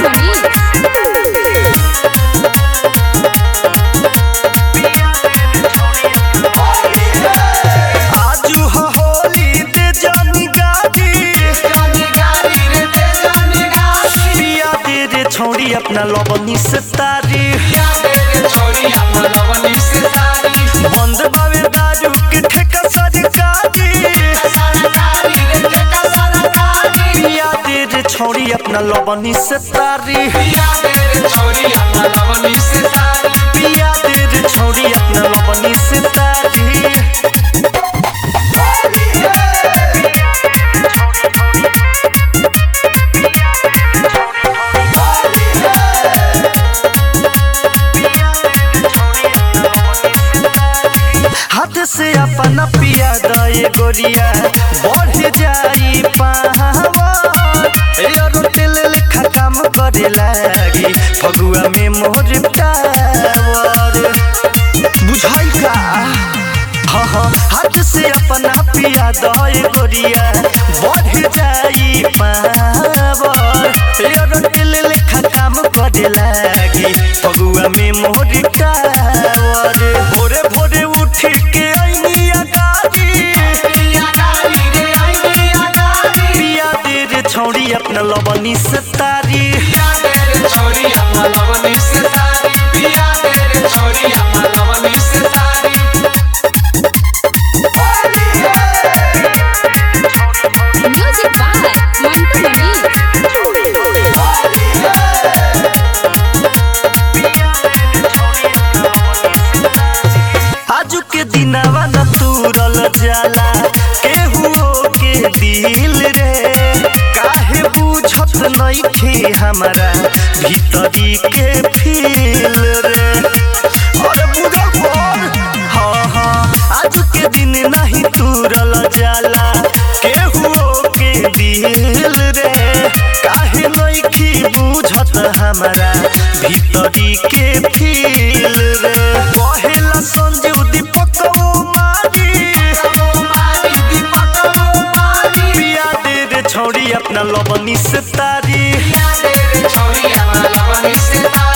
मनी आजू ह होली दे जानी गाड़ी पिया दे रे छोड़ी अपना लवनी से तारी बंद बावे दारू के ठेका सरकारी पिया दे रे छोड़ी अपना लवनी से तारी पिया दे रे छोड़ी अपना लवनी से तारी हाथ से अपना पिया दए गोरिया बढ़ जाई पावर एरो तेल लेखा काम करे लागी फगुआ में मोर टावर बुझाई का हाँ हाँ हाथ से अपना पिया दए गोरिया बढ़ जाई पावर एरो तेल लेखा काम करे लागी फगुआ में मोर टावर भोरे भोरे उठ के आईनी अगाड़ी पिया दे रे छौड़ी अपना लवनी से तारी म्यूजिक बाय मंटू मनी आजू के दिनवा न तूरल जाला केहू के दिल रे काहे बुझत नइखे हमरा भीतरी के फील रे अरे बुझल पर हाँ हाँ आजू के दिन नहीं तूरल जाला केहू के दिल रे काहे नइखे बुझत हमरा भीतरी के फील रे कहेला संजीव दीपक ओ मारी पिया दे रे छौड़ी अपना लवनी से तारी छोड़ी अपना लवनी से तारी